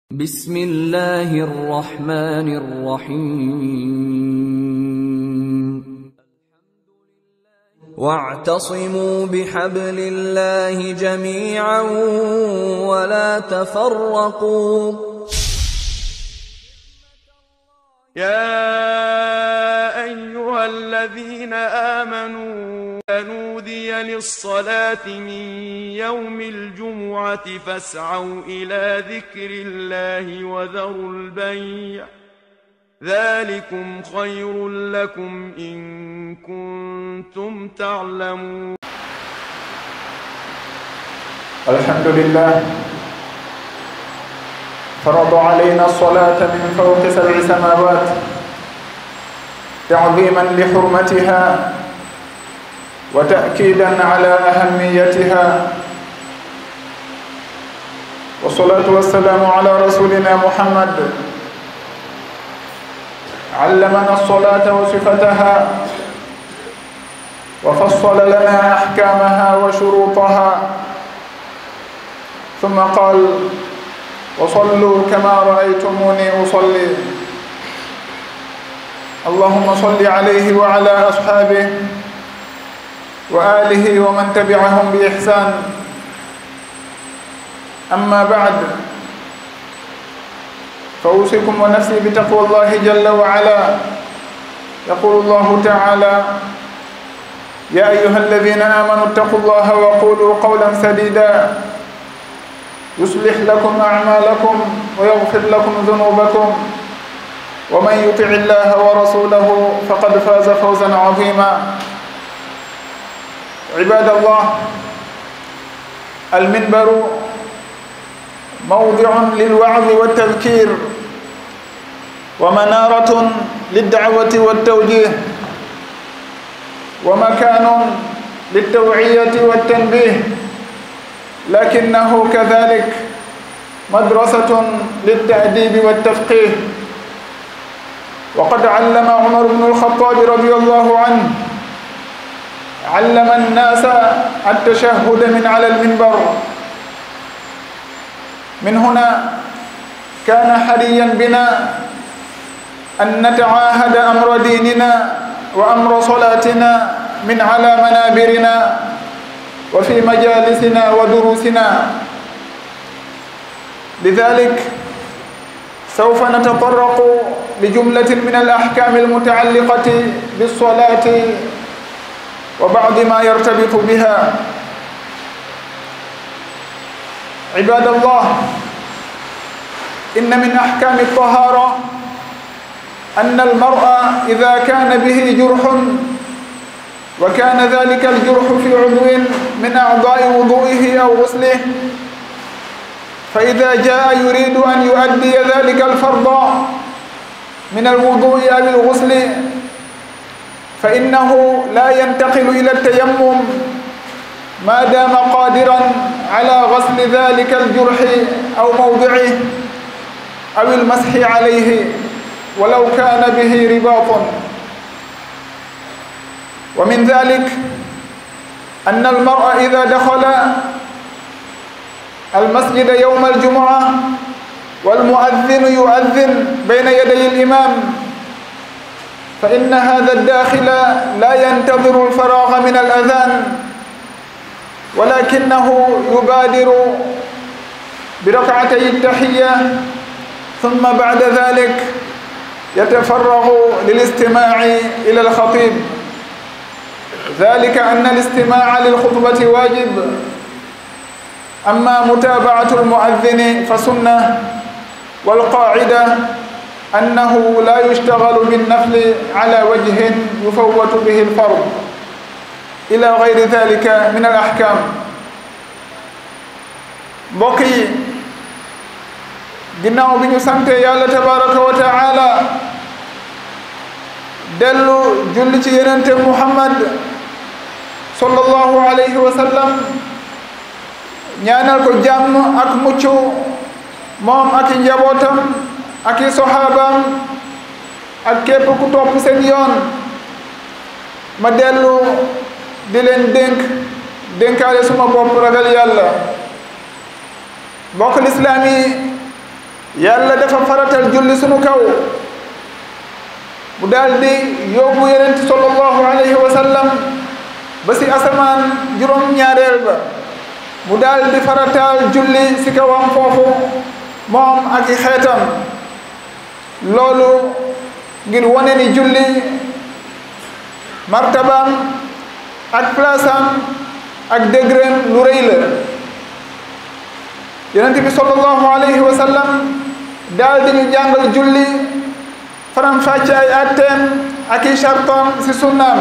بسم الله الرحمن الرحيم واعتصموا بحبل الله جميعا ولا تفرقوا يا أيها الذين آمنوا نودي للصلاة من يوم الجمعة فاسعوا إلى ذكر الله وذروا البيع ذلكم خير لكم إن كنتم تعلمون الحمد لله فرض علينا الصلاة من فوق سبع سماوات تعظيما لحرمتها وتأكيدا على أهميتها والصلاة والسلام على رسولنا محمد علمنا الصلاة وصفتها وفصل لنا أحكامها وشروطها ثم قال وصلوا كما رأيتموني أصلي اللهم صل عليه وعلى أصحابه وآله ومن تبعهم بإحسان أما بعد فأوصيكم ونفسي بتقوى الله جل وعلا يقول الله تعالى يا أيها الذين آمنوا اتقوا الله وقولوا قولا سديدا يصلح لكم أعمالكم ويغفر لكم ذنوبكم ومن يطع الله ورسوله فقد فاز فوزا عظيما عباد الله المنبر موضع للوعظ والتذكير ومنارة للدعوة والتوجيه ومكان للتوعية والتنبيه لكنه كذلك مدرسة للتأديب والتفقيه وقد علم عمر بن الخطاب رضي الله عنه علم الناس التشهد من على المنبر من هنا كان حريا بنا أن نتعاهد أمر ديننا وأمر صلاتنا من على منابرنا وفي مجالسنا ودروسنا لذلك سوف نتطرق لجملة من الأحكام المتعلقة بالصلاة وبعض ما يرتبط بها عباد الله إن من أحكام الطهارة أن المرء إذا كان به جرح وكان ذلك الجرح في عضو من أعضاء وضوئه أو غسله فإذا جاء يريد أن يؤدي ذلك الفرض من الوضوء أو الغسل فإنه لا ينتقل إلى التيمم ما دام قادرا على غسل ذلك الجرح أو موضعه أو المسح عليه ولو كان به رباط ومن ذلك أن المرء إذا دخل المسجد يوم الجمعة والمؤذن يؤذن بين يدي الإمام فإن هذا الداخل لا ينتظر الفراغ من الأذان ولكنه يبادر بركعتي التحية ثم بعد ذلك يتفرغ للاستماع إلى الخطيب ذلك أن الاستماع للخطبة واجب أما متابعة المؤذن فسنة والقاعدة أنه لا يشتغل بالنفل على وجه يفوت به الفرض إلى غير ذلك من الأحكام mbokk yi ginnaaw bi ñu sante yàlla tabaraka wa taala dellu julli ci yenente muhammad sallallahu alayhi wa sallam ñaanal ko jàmm ak mucc moom ak i njabootam ak i soxaabaam ak képp ku topp seen yoon ma dellu di leen dénk dénkaale suma bopp ragal yàlla mbokk lislaam yi yàlla dafa faratal julli sunu kaw mu daal di yóbbu yonent sallallahu alayhi wa sallam ba si asamaan juróom-ñaareel ba mu daal di faratal julli si kawam foofu moom ak i xeetam loolu ngir wane ni julli martabaam ak place am ak dégréem lu rëy la yonent bi sallallahu alayhi wa sallam daal di ñu jàngal julli faram fàcce ay atteem ak i chartam si sunnaam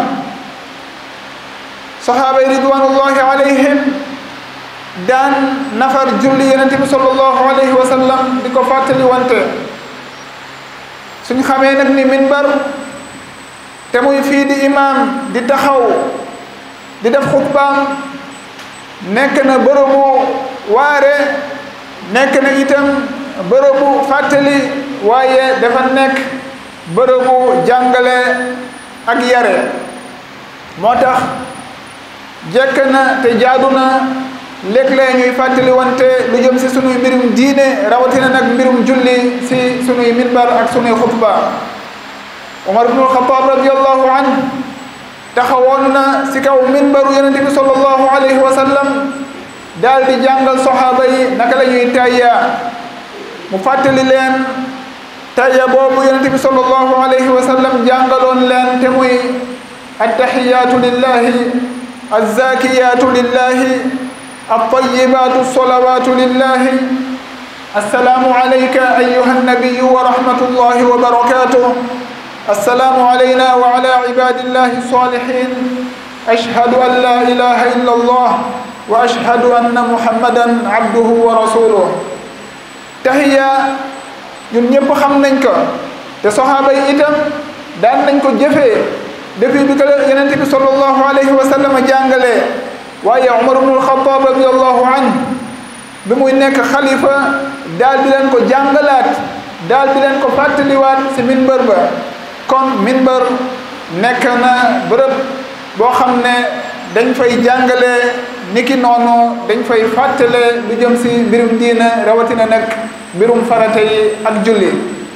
sahaaba yi ridwanullahi alayhim daan nafar julli yonent bi sallallahu alayhi wa sallam di ko fàttali wante suñ xamee nag ni minbar te muy fii di imam di taxaw di def xutbaam nekk na bërëbu waare nekk na itam bërëbu fàttali waaye dafa nekk bërëbu jàngale ak yare moo tax jekk na te jaadu na léeg-léeg ñuy fàttali wante lu jëm si sunuy mbirum diine rawatina nag mbirum julli si sunuy minbar ak sunuy xutba Umar ibnul Xataab radiallahu an taxawoon na si kaw minbaru yonente bi sallallahu alayhi wa sallam daal di jàngal soxaaba yi naka la ñuy tayya mu fàttali leen tayya boobu yonente bi sallallahu alayhi wa sallam jàngaloon leen te muy attahiyaatu lillahi azzakiyaatu lillahi الطيبات الصلوات لله السلام عليك أيها النبي ورحمة الله وبركاته السلام علينا وعلى عباد الله الصالحين أشهد أن لا إله إلا الله وأشهد أن محمدا عبده ورسوله تحية ñun ñëpp xam nañ ko te saxaaba yi itam daan nañ ko jëfee depuis bi ko yonent bi sallallahu alayhi wa sallam jàngalee waaye Umar ibnul Xattaab radiallahu anhu bi muy nekk xalifa daal di leen ko jàngalaat daal di leen ko fàttaliwaat si minbar ba kon minbar nekk na bërëb boo xam ne dañ fay jàngale niki noonu dañ fay fàttale lu jëm si mbirum diina rawatina nag mbirum farata yi ak julli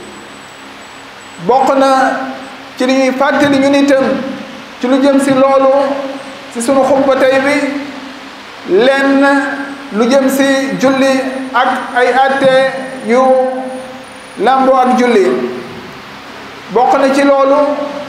bokk na ci li ñuy fàttali ñun itam ci lu jëm si loolu si sunu xutba tey bi lenn lu jëm si julli ak ay atte yu làmboo ak julli bokk na ci loolu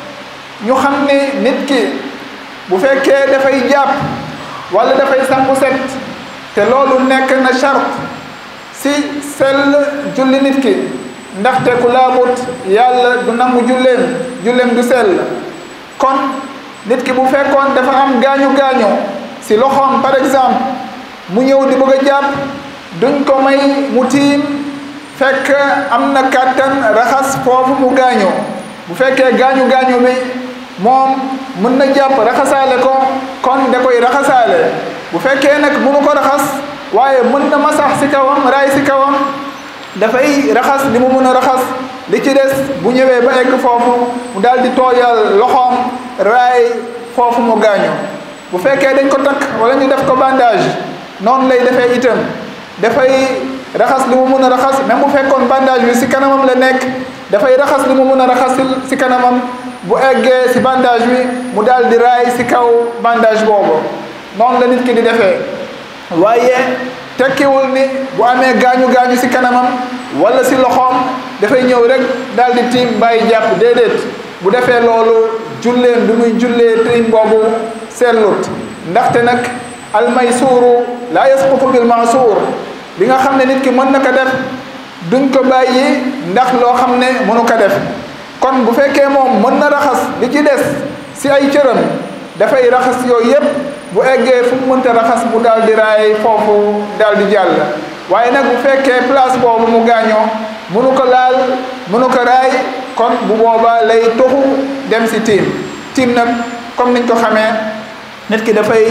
ñu xam ni nit ki bu fekkee dafay jàpp wala dafay sangu set te loolu nekk na charte si sell julli nit ki ndaxte ku laabut yàlla du nangu julleem julleem du sell kon nit ki bu fekkoon dafa am gaañu gaañu si loxoom par exemple mu ñëw di bëgg a jàpp duñ ko may mu tiim fekk am na kàttan raxas foofu mu gaañu bu fekkee gaañu gaañu bi moom mën na jàpp raxasaale ko kon da koy raxasaale bu fekkee nag mënu ko raxas waaye mën na masax si kawam raay si kawam dafay raxas li mu mën a raxas li ci des bu ñëwee ba egg foofu mu daal di tooyal loxoom raay foofu mu gaañu bu fekkee dañ ko takk wala ñu def ko bandage noonu lay defee itam dafay raxas li mu mën a raxas même bu fekkoon bandage bi si kanamam la nekk dafay raxas li mu mën a raxas si kanamam bu eggee si bandage bi mu daal di raay si kaw bandage boobu noonu la nit ki di defee waaye tekkiwul ni bu amee gaañu gaañu si kanamam wala si loxoom dafay ñëw rek daal di tiim bàyyi jàpp déedéet bu defee loolu julleen bi muy jullee tiim boobu sellut ndaxte nag almaysuuru laa yasqutu bil maasuur li nga xam ne nit ki mën na ko def duñ ko bàyyi ndax loo xam ne mënu ko def kon bu fekkee moom mën na raxas li ci des si ay cëram dafay raxas yooyu yépp bu eggee fu mu mënta raxas mu daal di raay foofu daal di jàll waaye nag bu fekkee place boobu mu gaañoo mënu ko laal mënu ko raay kon bu boobaa lay toxu dem si tiim tiim nag comme niñ ko xamee nit ki dafay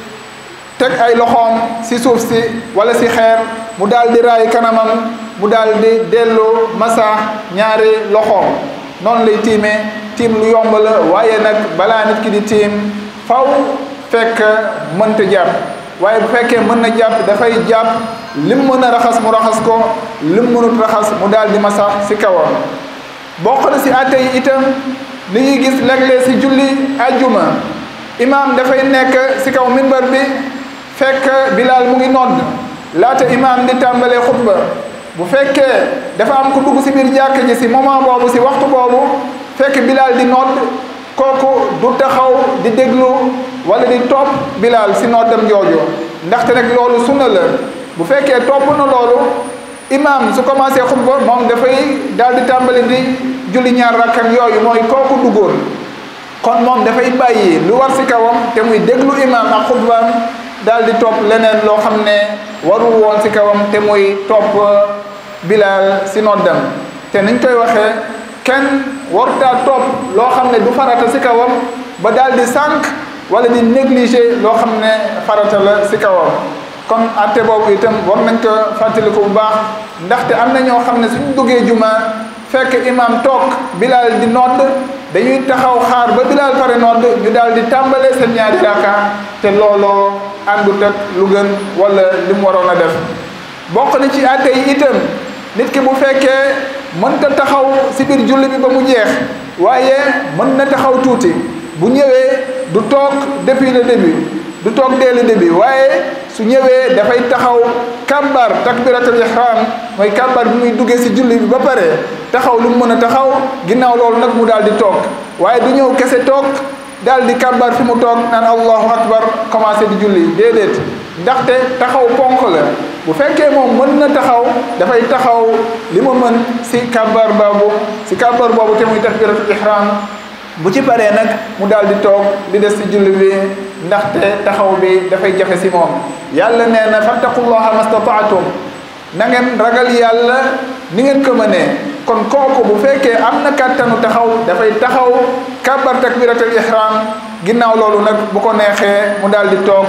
teg ay loxoom si suuf si wala si xeer mu daal di raay kanamam mu daal di dellu masa ñaari loxoom noonu lay tiimee tiim lu yomb la waaye nag balaa nit ki di tiim faw fekk mënta jàpp waaye bu fekkee mën na jàpp dafay jàpp lim mën a raxas mu raxas ko lim mënut raxas mu daal di masax si kawam bokk na si àtte yi itam li ñuy gis léeg-léeg si julli ajjuma imaam dafay nekk si kaw minbar bi fekk bilaal mu ngi nodd laata imaam di tàmbalee xutba bu fekkee dafa am ku dugg si biir jàkk ji si moment boobu si waxtu boobu fekk bilaal di nodd kooku du taxaw di déglu wala di topp bilaal si noddam jooju ndaxte rek loolu sunna la bu fekkee topp na loolu imaam su commencé xutba moom dafay daal di tàmbali di julli ñaar rakkam yooyu mooy kooku duggoon kon moom dafay bàyyi lu war si kawam te muy déglu imaam ak xutbaam daal di topp leneen loo xam ne warul woon si kawam te muy topp bilaal si noddam te niñ koy waxee kenn warutaa topp loo xam ne du farata si kawam ba daal di sànq wala di négliger loo xam ne farata la si kawam kon atte boobu itam war nañ ko fàttaliku bu baax ndaxte am na ñoo xam ne suñ duggee juma fekk imam toog bilaal di nodd dañuy taxaw xaar ba bilaal pare nodd ñu daal di tàmbalee seen ñaari raaka te looloo àndut ak lu gën wala li mu waroon a def bokk na ci atte yi itam nit ki bu fekkee mënta taxaw si biir julli bi ba mu jeex waaye mën na taxaw tuuti bu ñëwee du toog depuis le début du toog dès le début waaye su ñëwee dafay taxaw kàbbar takbiratul ihram mooy kàbbar bi muy duggee si julli bi ba pare taxaw lu mu mën a taxaw ginnaaw loolu nag mu daal di toog waaye du ñëw kese toog daal di kàbbar fi mu toog naan allahu akbar commencé di julli déedéet ndaxte taxaw ponk la bu fekkee moom mën na taxaw dafay taxaw li mu mën si kàbbar boobu si kàbbar boobu te muy takbiratul ihram bu ci paree nag mu daal di toog di des si julli bi ndaxte taxaw bi dafay jafe si moom yàlla nee na fattaqullaha mastataatum na ngeen ragal yàlla ni ngeen ko mënee kon kooku bu fekkee am na kàttanu taxaw dafay taxaw kàbbar takbiratul ihram ginnaaw loolu nag bu ko neexee mu daal di toog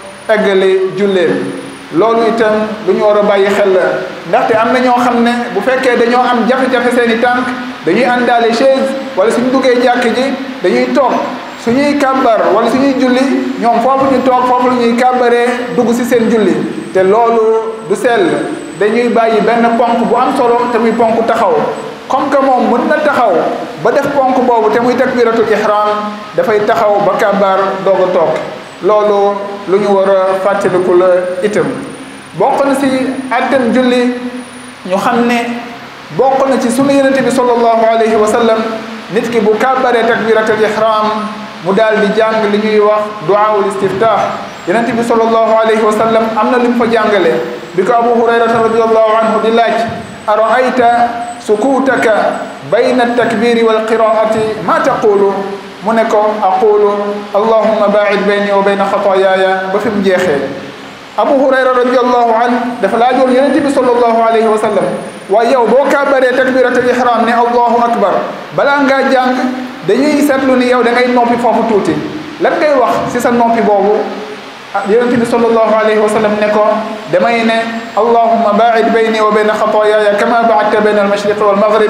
eggali julleen loolu itam lu ñu war a bàyyi xel la ndaxte am na ñoo xam ne bu fekkee dañoo am jafe-jafe seeni tànk dañuy àndaale chaise wala suñu duggee jàkk ji dañuy toog suñuy kàbbar wala suñuy julli ñoom foofu ñu toog foofu la ñuy kàbbaree dugg si seen julli te loolu du sell dañuy bàyyi benn ponk bu am solo te muy ponk taxaw comme que moom mën na taxaw ba def ponk boobu te muy takbiratul ihram dafay taxaw ba kàbbar doog a toog loolu lu ñu war a fàttaliku la itam bokk na si àttem julli ñu xam ne bokk na ci sunu yonente bi sallallahu alayhi wa sallam nit ki bu kàbbaree takbiratul ihram mu daal di jàng li ñuy wax duaawul istiftah yonente bi sallallahu alayhi wa sallam am na li mu fa jàngale bi ko abu hurayrata radiallahu anhu di laaj araayta sukutaka bayna altakbiri walqiraati ma taqulu mu ne ko aqulu allahumma baid bayni wa bayna xataayaaya ba fi mu jeexee abu hurayra radiallahu an dafa laajoon yonente bi sallallahu alayhi wa sallam waaye yow boo kàbbaree takbiratul ihram ne allahu akbar balaa ngaa jàng dañuy seetlu ni yow da ngay noppi foofu tuuti lan ngay wax si sa noppi boobu yonente bi sallallahu alayhi wa sallam ne ko damay ne allahumma baid bayni wa bayna xataayaaya kama baadta bayna almashriq walmaghrib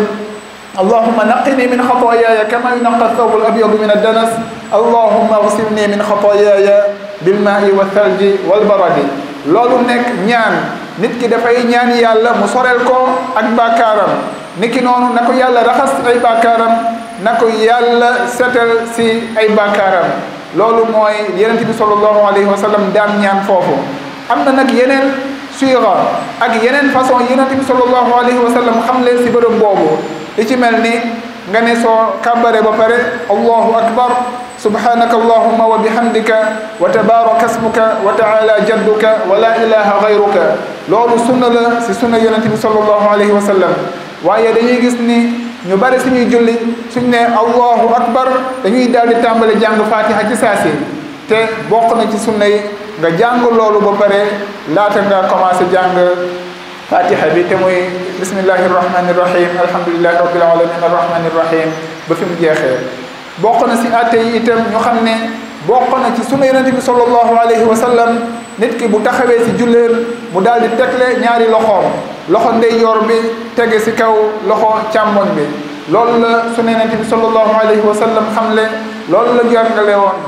اللهم نقني من خطاياي كما ينقى الثوب الابيض من الدنس اللهم اغسلني من خطاياي بالماء والثلج والبرد loolu nekk ñaan nit ki dafay ñaan yàlla mu soreel ko ak bàkkaaram niki noonu na ko yàlla raxas ay bàkkaaram na ko yàlla setal si ay bàkkaaram loolu mooy yonent bi sallallahu alayhi wa sallam daan ñaan foofu am na nag yeneen suira ak yeneen façon yonent bi sallallahu alayhi wa sallam xam leen si bërëb boobu li ci mel ni nga ne soo kàbbare ba pare allahu akbar subhanaka allahumma wa bihamdika wa tabaraka asmuka wa taala jadduka wa la ilaha gayruka loolu sunna la si sunna yonente bi sallallahu alayhi wa sallam waaye dañuy gis ni ñu bari suñuy julli suñ ne allahu akbar dañuy daal di tàmbali jàng fatiha ci saasi te bokk na ci sunna yi nga jàng loolu ba pare laata nga commencé jàng fatiha bi te muy bismillahi irrahmani irrahim alhamdulilahi rabbil alamin arrahmani irrahim ba fi mu jeexee bokk na si atte yi itam ñu xam ne bokk na ci sunu yonente bi sallallahu alayhi wa sallam nit ki bu taxawee si julleen mu daal di tegle ñaari loxoom loxo ndeyjoor bi tege si kaw loxo càmmoñ bi loolu la sunu yonente bi sallallahu alayhi wa sallam xam le loolu la jàngale woon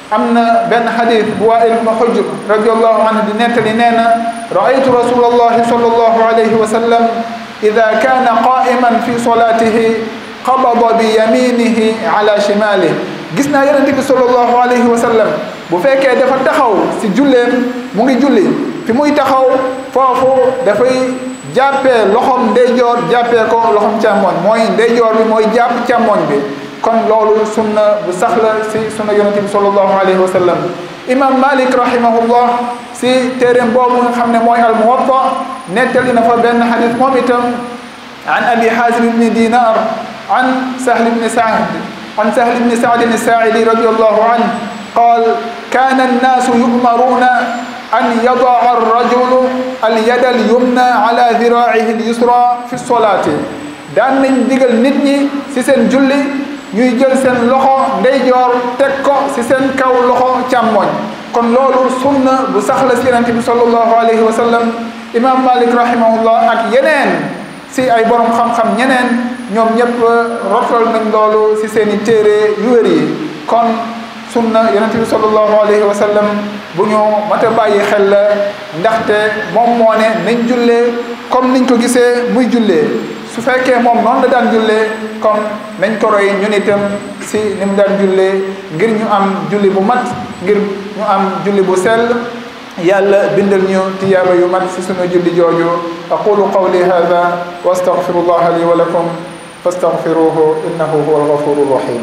am na benn xadis bu Waa'il ibn Hujr radiallahu anhu di nettali nee na raaytu rasulallahi sallallahu alayhi wa sallam ida kaana qaa'iman fi solatihi qabada bi yaminihi ala shimalihi gis naa yonente bi sallallahu alayhi wa sallam bu fekkee dafa taxaw si julleem mu ngi julli fi muy taxaw foofu dafay jàppee loxom ndeyjoor jàppee ko loxom càmmoñ mooy ndeyjoor bi mooy jàpp càmmoñ bi kon loolu sunna bu sax la si sunna yonente bi sallallahu alayhi wa sallam imam malik rahimahullah si téeréem boobu nga xam ne mooy al muwatta nettali na fa benn xadis moom itam an abi hazim ibni dinar an sahl ibni saad an sahl ibni saadin الساعدي رضي الله عنه قال كان الناس يؤمرون أن يضع الرجل اليد اليمنى على ذراعه اليسرى في الصلاة daan nañ digal nit ñi ci seen julli ñuy jël seen loxo ndeyjoor teg ko ci seen kaw loxo càmmoñ kon loolu sunna bu sax la ci yonente bi sallallahu alayhi wa sallam imam malik rahimahullah ak yeneen ci ay borom xam-xam ñeneen ñoom ñëpp rotal nañ loolu ci seen i téere yu wér yi kon sunna yonente bi sallallahu alayhi wa sallam bu ñu mat a bàyyi xel la ndaxte moom moo ne nañ jullee comme niñ ko gisee muy jullee su fekkee moom noonu la daan jullee comme nañ ko roy ñun itam si ni mu daan jullee ngir ñu am julli bu mat ngir ñu am julli bu sell yàlla bindal ñu tiyaaba yu mat si sunu julli jooju aqulu qawli hada wa astaghfirullaha li wa lakum fastaghfiruhu innahu huwa alghafuru rahim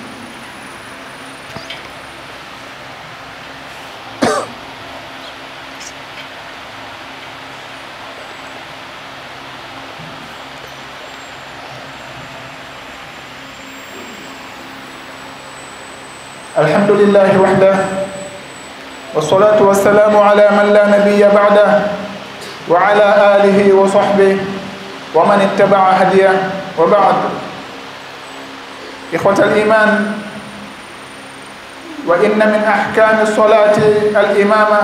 الحمد لله وحده والصلاة والسلام على من لا نبي بعده وعلى آله وصحبه ومن اتبع هديه وبعد إخوة الإيمان وإن من أحكام الصلاة الإمامة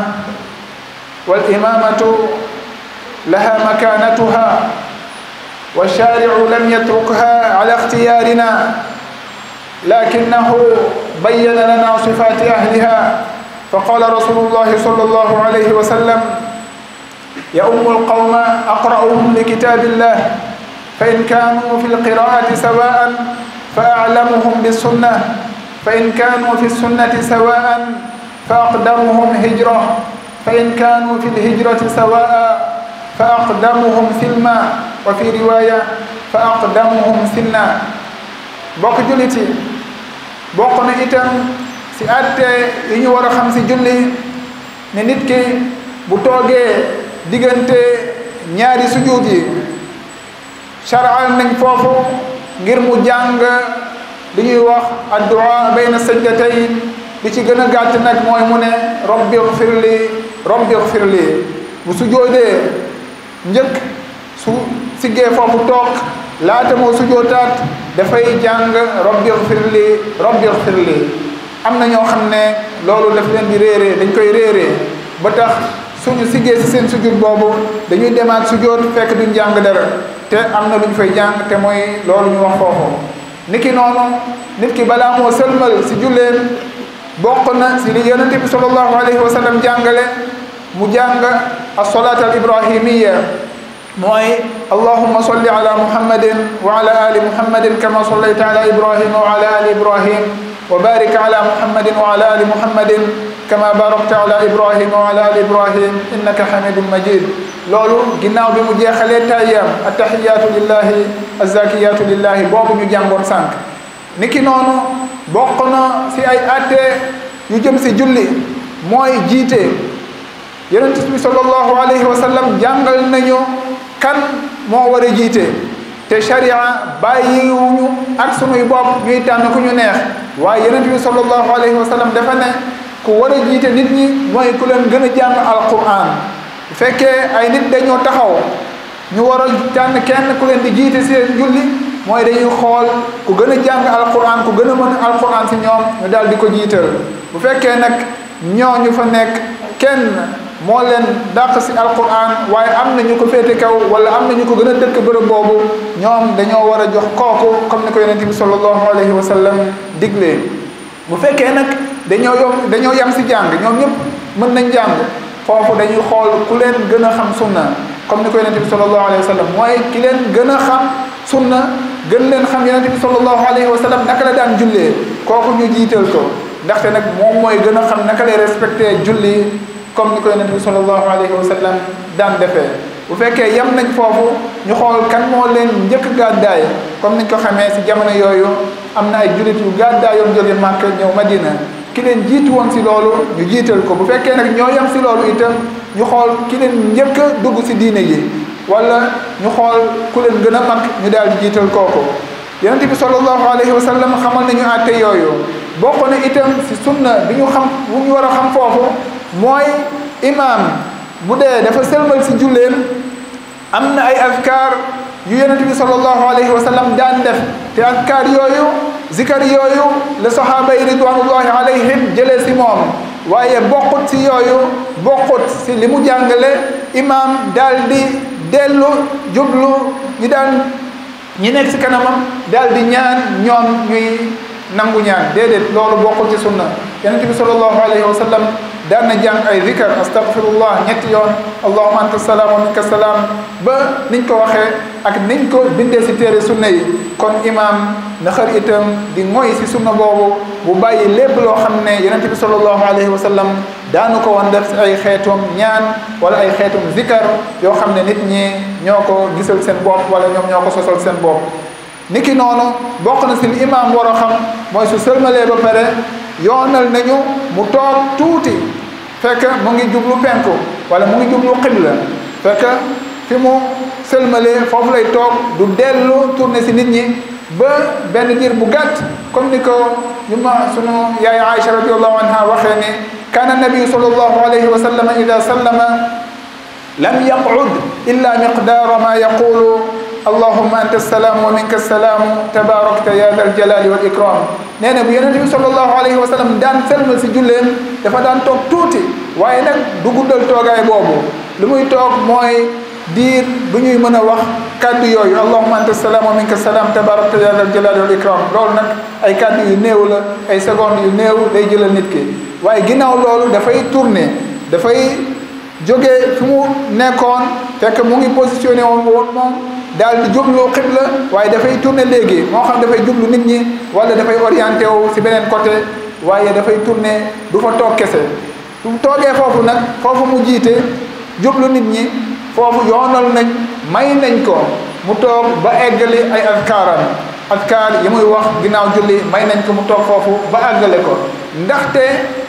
والإمامة لها مكانتها والشارع لم يتركها على اختيارنا لكنه بين لنا صفات أهلها فقال رسول الله صلى الله عليه وسلم يؤم القوم أقرأهم لكتاب الله فإن كانوا في القراءة سواء فأعلمهم بالسنة فإن كانوا في السنة سواء فأقدمهم هجرة فإن كانوا في الهجرة سواء فأقدمهم سلما وفي رواية فأقدمهم سنا bokk julliti bokk na itam si atte yi ñu war a xam si julli ne nit ki bu toogee diggante ñaari sujud yi charal nañ foofu ngir mu jàng li ñuy wax addua bayna sajdatayn li ci gën a gàtt nag mooy mu ne rabbi xfirli rabbi xfirli bu sujoodee njëkk su siggee foofu toog laata moo sujootaat dafay jàng rabbi xfirli rabbi xfirli am na ñoo xam ne loolu daf leen di réeree dañ koy réeree ba tax suñu siggee si seen sujud boobu dañuy demaat sujoot fekk duñ jàng dara te am na lu ñu fay jàng te mooy loolu ñu wax foofu niki noonu nit ki balaa moo sëlmal si julleen bokk na si li yonente bi sallallahu alayhi wa sallam jàngale mu jàng as-salaat al ibrahimiya mooy allahumma salli ala muhammadin wa ala ali muhammadin kama sallayta ala ibrahima wa ala ali ibrahim wa barik ala muhammadin wa ala ali muhammadin kama barakta ala ibrahima wa ala ali ibrahim innaka hamidun majid loolu ginnaaw bi mu jeexalee tayyam attahiyatu lillahi azzakiyatu lillahi boobu ñu jàngoon sànq niki noonu bokk na si ay atte yu jëm si julli mooy jiite yonent bi sallallahu alayhi wa sallam jàngal nañu kan moo war a jiite te sharia bàyyiwuñu ak sunuy bopp ñuy tànn ku ñu neex waaye yonent bi sallallahu alayhi wa sallam dafa ne ku war a jiite nit ñi mooy ku leen gën a jàng alquran bu fekkee ay nit dañoo taxaw ñu war a tànn kenn ku leen di jiite seen julli mooy dañuy xool ku gën a jàng alquran ku gën a mën alquran si ñoom ñu daal di ko jiital bu fekkee nag ñooñu fa nekk kenn moo leen dàq si alquran waaye am na ñu ko féete kaw wala am na ñu ko gën a dëkk bërëb boobu ñoom dañoo war a jox kooku comme ni ko yonente bi sallallahu alayhi wa sallam diglee bu fekkee nag dañoo yom dañoo yam si jàng ñoom ñëpp mën nañ jàng foofu dañuy xool ku leen gën a xam sunna comme ni ko yonente bi sallallahu alayhi wa sallam mooy ki leen gën a xam sunna gën leen xam yonente bi sallallahu alayhi wa sallam naka la daan jullee kooku ñu jiital ko ndaxte nag moom mooy gën a xam naka lay respecté julli comme ni ko yonente bi sallallahu alayhi wa sallam daan defee bu fekkee yem nañ foofu ñu xool kan moo leen njëkk gàddaay comme niñ ko xamee si jamono yooyu am na ay jullit yu gàddaay yoon jóge Màkka ñëw Madina ki leen jiitu woon si loolu ñu jiital ko bu fekkee nag ñoo yem si loolu itam ñu xool ki leen njëkk a dugg si diine yi wala ñu xool ku leen gën a mag ñu daal di jiital kooku yonente bi sallallahu alayhi wa sallam xamal nañu àtte yooyu bokk na itam si sunna bi ñu xam bu ñu war a xam foofu mooy imaam bu dee dafa sëlmal si julleem am na ay azkar yu yonente bi sallallahu alayhi wa sallam daan def te azkar yooyu zikar yooyu la sahaaba yi ridwanullahi alayhim jëlee si moom waaye bokkut si yooyu bokkut si li mu jàngale imaam daal di dellu jublu ñi daan ñi nekk si kanamam daal di ñaan ñoom ñuy nangu ñaan déedéet loolu bokkul ci sunna yonente bi sallallahu alayhi wa sallam daan na jàng ay zikar astaghfirullah ñetti yoon allahumma anta salaam wa minka salaam ba niñ ko waxee ak niñ ko bindee si téere sunna yi kon imam na xër itam di moy si sunna boobu bu bàyyi lépp loo xam ne yonente bi sallallahu alayhi wa sallam daanu ko woon def si ay xeetum ñaan wala ay xeetum zikar yoo xam ne nit ñi ñoo ko gisal seen bopp wala ñoom ñoo ko sosal seen bopp niki noonu bokk na si li imam war a xam mooy su sëlmalee ba pare yoonal nañu mu toog tuuti fekk mu ngi jublu penku wala mu ngi jublu xibla fekk fi mu sëlmalee foofu lay toog du dellu tourné si nit ñi ba benn diir bu gàtt comme ni ko ñu ma sunu yaay Aïcha radiallahu anha waxee ne kaana nabiyu sallallahu alayhi wa sallam ida sallama lam yaqud illa miqdaara ma yaqulu allahumma anta salaam wa minka salaam tabarakta ya dal jalali wal ikram nee na bu yonente bi sallallahu alayhi wa sallam daan sëlmal si julleem dafa daan toog tuuti waaye nag du guddal toogaay boobu lu muy toog mooy diir bu ñuy mën a wax kàddu yooyu allahumma anta salaam wa minka salaam tabarakta ya dal jalali wal ikram loolu nag ay kàddu yu néew la ay secondes yu néew day jëlal nit ki waaye ginnaaw loolu dafay tourner dafay jógee fi mu nekkoon fekk mu ngi positionné woon woon moom daal di jublu xibla waaye dafay tourner léegi moo xam dafay jublu nit ñi wala dafay orienté wu si beneen côté waaye dafay tourner du fa toog kese su toogee foofu nag foofu mu jiite jublu nit ñi foofu yoonal nañ may nañ ko mu toog ba eggali ay askaaram askaar yi muy wax ginnaaw julli may nañ ko mu toog foofu ba àggale ko ndaxte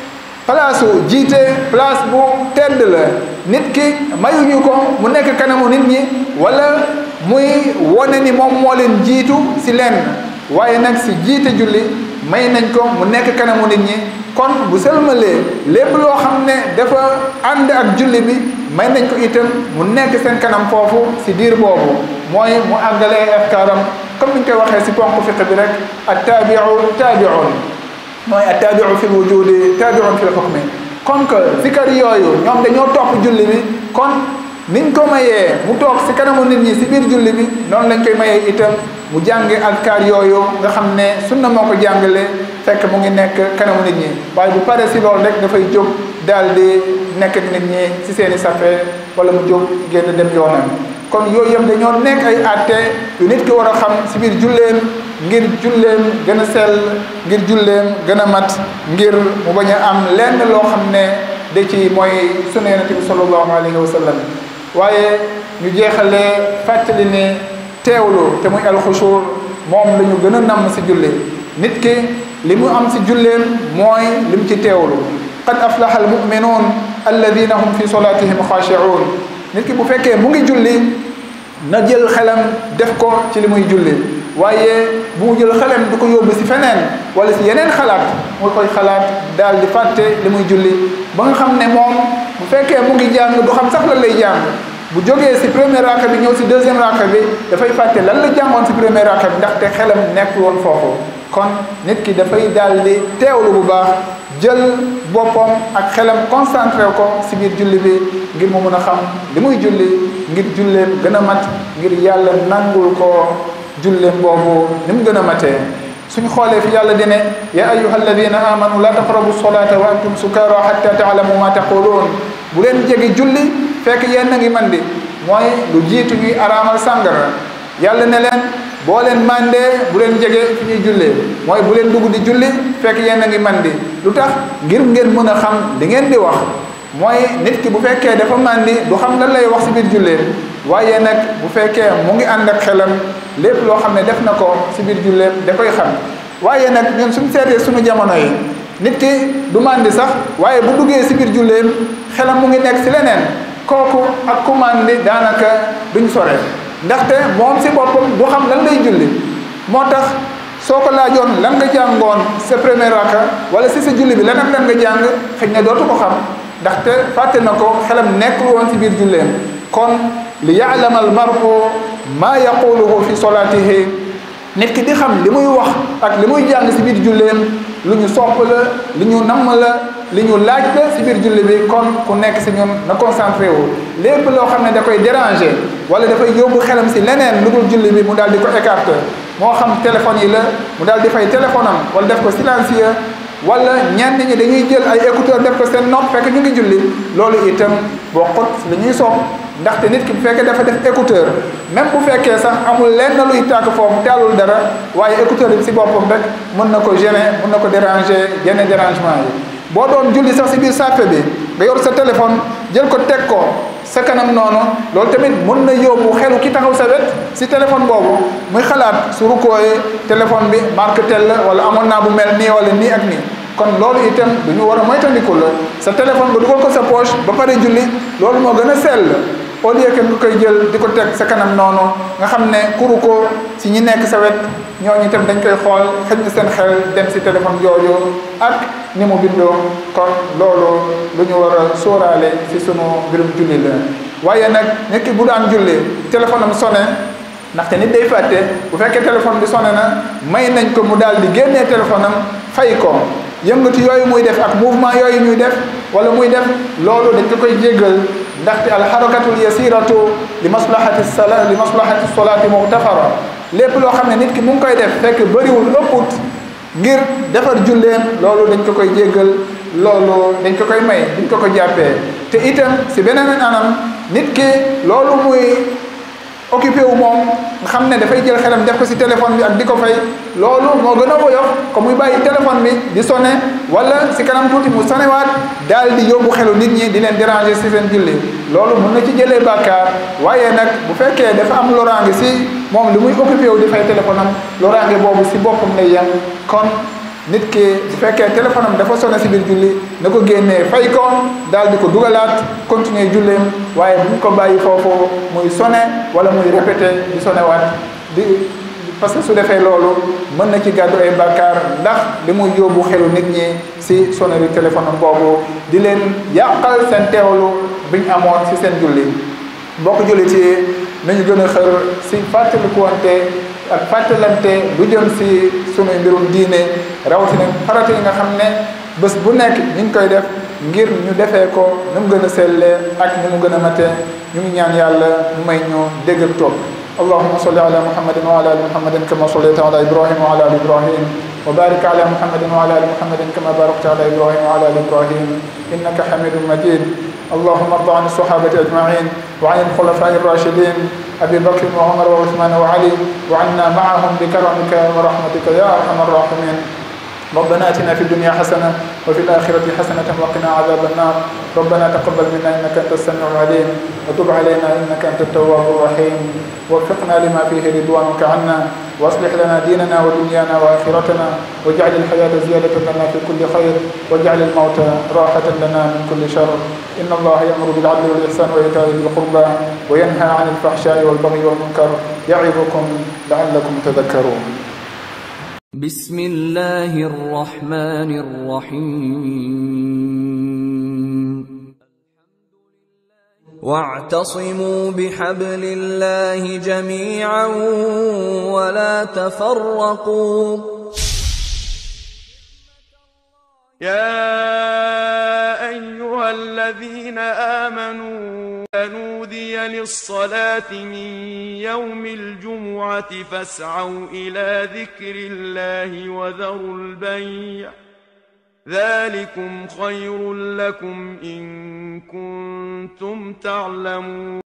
place jiite place bu tedd la nit ki mayuñu ko mu nekk kanamu nit ñi wala muy wone ni moom moo leen jiitu si lenn waaye nag si jiite julli may nañ ko mu nekk kanamu nit ñi kon bu sëlmalee lépp loo xam ne dafa ànd ak julli bi may nañ ko itam mu nekk seen kanam foofu si diir boobu mooy mu àggalee afkaaram comme ni ñu koy waxee si ponk fiq bi rek at taabiu taabiun mooy at taabiu fi wujudi taabiun fi lxukmi comme que zikar yooyu ñoom dañoo topp julli bi kon niñ ko mayee mu toog si kanamu nit ñi si biir julli bi noonu lañ koy mayee itam mu jànge alkaar yooyu nga xam ne sunna moo ko jàngale fekk mu ngi nekk kanamu nit ñi waaye bu pare si loolu rek dafay jóg daal di nekk nit ñi si seen i safe wala mu jóg génn dem yoonam kon yooyu yëpp dañoo nekk ay àtte yu nit ki war a xam si biir julleem ngir julleem gën a sell ngir julleem gën a mat ngir mu bañ a am lenn loo xam ne da ci mooy sunna yonent bi sallallahu alayhi wa sallam waaye ñu jeexalee fàttali ne teewlu te muy alxusuur moom la ñu gën a namm si julli nit ki li mu am si julleem mooy li mu ci teewlu qad aflaha almuminuun alladina hum fi solatihim xaashiuun nit ki bu fekkee mu ngi julli na jël xelam def ko ci li muy julli waaye bu mu jël xelam du ko yóbbu si feneen wala si yeneen xalaat mu koy xalaat daal di fàtte li muy julli ba nga xam ne moom bu fekkee mu ngi jàng du xam sax lan lay jàng bu jógee si premier raka bi ñëw si deuxième raka bi dafay fàtte lan la jàngoon si premier raka bi ndaxte xelam nekkul woon foofu kon nit ki dafay daal di teewlu bu baax jël boppam ak xelam concentré ko si biir julli bi ngir mu mën a xam li muy julli ngir julleem gën a mat ngir yàlla nangul ko julleem boobu ni mu gën a matee suñ xoolee fi yàlla dine ya ayuha alladina amanu la taqrabu solata wa antum sukara hatta taalamu ma taqulun bu leen jege julli fekk yéen a ngi man di mooy lu jiitu ñuy araamal sàngara yàlla ne leen boo leen mandee bu leen jege fi ñuy jullee mooy bu leen dugg di julli fekk yéen a ngi man di lu tax ngir ngeen mën a xam li ngeen di wax mooy nit ki bu fekkee dafa mandi du xam lan lay wax si biir jullee waaye nag bu fekkee mu ngi ànd ak xelam lépp loo xam ne def na ko si biir julleem da koy xam waaye nag ñun suñu seetee suñu jamono yi nit ki du mandi sax waaye bu duggee si biir julleem xelam mu ngi nekk si leneen kooku ak ku mandi daanaka duñ sore ndaxte moom si boppam du xam lan lay julli moo tax soo ko laajoon lan nga jàngoon sa premier raka wala si sa julli bi lan ak lan nga jàng xëy na dootu ko xam ndaxte fàtte na ko xelam nekkul woon si biir julleem kon li yaalama al maru maa yaquluhu fi solatihi nit ki di xam li muy wax ak li muy jàng si biir julleem lu ñu sopp la li ñu namm la li ñu laaj la si biir julli bi kon ku nekk si ñun na concentré wu lépp loo xam ne da koy déranger wala dafay yóbbu xelam si leneen lu dul julli bi mu daal di ko écarter moo xam téléphone yi la mu daal di fay téléphone am wala def ko silencieux wala ñenn ñi dañuy jël ay écouteur def ko seen nopp fekk ñu ngi julli loolu itam bokkut li ñuy sopp ndaxte nit ki bu fekkee dafa def écouteur même bu fekkee sax amul lenn luy tàkk foofu taalul dara waaye écouteur yi si boppam rek mën na ko gêner mën na ko déranger yenn dérangement yi boo doon julli sax si biir sàppe bi nga yor sa téléphone jël ko teg ko sa kanam noonu loolu tamit mën na yóbbu xelu ki taxaw sa wet si téléphone boobu muy xalaat su rukkooyee téléphone bi marque tel la wala amoon naa bu mel nii wala nii ak nii kon loolu itam du ñu war a moytandiku la sa téléphone nga dugal ko sa poche ba pare julli loolu moo gën a sell au lieu que nga koy jël di ko teg sa kanam noonu nga xam ne kuru ko si ñi nekk sa wet ñooñu itam dañ koy xool xëj na seen xel dem si téléphone yooyu ak ni mu bindoo kon loolu lu ñu war a sóoraale si sunu mbirum julli la waaye nag nit ki bu daan julli téléphone am sonné ndaxte nit day fàtte bu fekkee téléphone bi sonné na may nañ ko mu daal di génnee téléphone am fay ko yëngatu yooyu muy def ak mouvement yooyu ñuy def wala muy def loolu dañ ko koy jéggal ndaxte alxarakatul yasiratu li maslahati sala li maslahati solati muxtafara lépp loo xam ne nit ki mu ngi koy def fekk bëriwul ëpput ngir defar julleem loolu dañ ko koy jéggal loolu dañ ko koy may dañ ko ko jàppee te itam si beneen anam nit ki loolu muy occupé wu moom nga xam ne dafay jël xelam def ko si téléphone bi ak di ko fay loolu moo gën a woyof ko muy bàyyi téléphone bi di sonné wala si kanam tuuti mu sonewaat daal di yóbbu xelu nit ñi di leen déranger si seen julli loolu mun na ci jëlee bàkkaar waaye nag bu fekkee dafa am loraange si moom li muy occupé wu di fay téléphone am loraange boobu si boppam lay yem kon nit ki bu fekkee téléphone am dafa sonné si biir julli na ko génnee fay ko daal di ko dugalaat continuer julleem waaye bu ñu ko bàyyi foofu muy sonné wala muy répété di sonné waat di parce que su defee loolu mën na ci gàddu ay bàkkaar ndax li muy yóbbu xelu nit ñi si sonnerie téléphone am boobu di leen yàqal seen teewlu bi ñu amoon si seen julli mbokk jullit yi nañu gën a xër si fàttalikuwante ak fàttalante lu jëm si sunuy mbirum diine rawatina farata yi nga xam ne bés bu nekk ñu ngi koy def ngir ñu defee ko ni mu gën a sellee ak ni mu gën a mate ñu ngi ñaan yàlla mu may ñu dégg ak topp اللهم صل على محمد وعلى ال محمد كما صليت على ابراهيم وعلى ال ابراهيم وبارك على محمد وعلى ال محمد كما باركت على ابراهيم وعلى ال ابراهيم انك حميد مجيد اللهم ارض عن الصحابه اجمعين وعن الخلفاء الراشدين ابي بكر وعمر وعثمان وعلي وعنا معهم بكرمك ورحمتك يا ارحم الراحمين ربنا اتنا في الدنيا حسنه وفي الاخره حسنه وقنا عذاب النار ربنا تقبل منا انك انت السميع العليم وتب علينا انك انت التواب الرحيم وفقنا لما فيه رضوانك عنا واصلح لنا ديننا ودنيانا واخرتنا واجعل الحياه زياده لنا في كل خير واجعل الموت راحه لنا من كل شر ان الله يامر بالعدل والاحسان وايتاء ذي القربى وينهى عن الفحشاء والبغي والمنكر يعظكم لعلكم تذكرون بسم الله الرحمن الرحيم واعتصموا بحبل الله جميعا ولا تفرقوا يا أيها الذين آمنوا إذا نودي للصلاة من يوم الجمعة فاسعوا إلى ذكر الله وذروا البيع ذلكم خير لكم إن كنتم تعلمون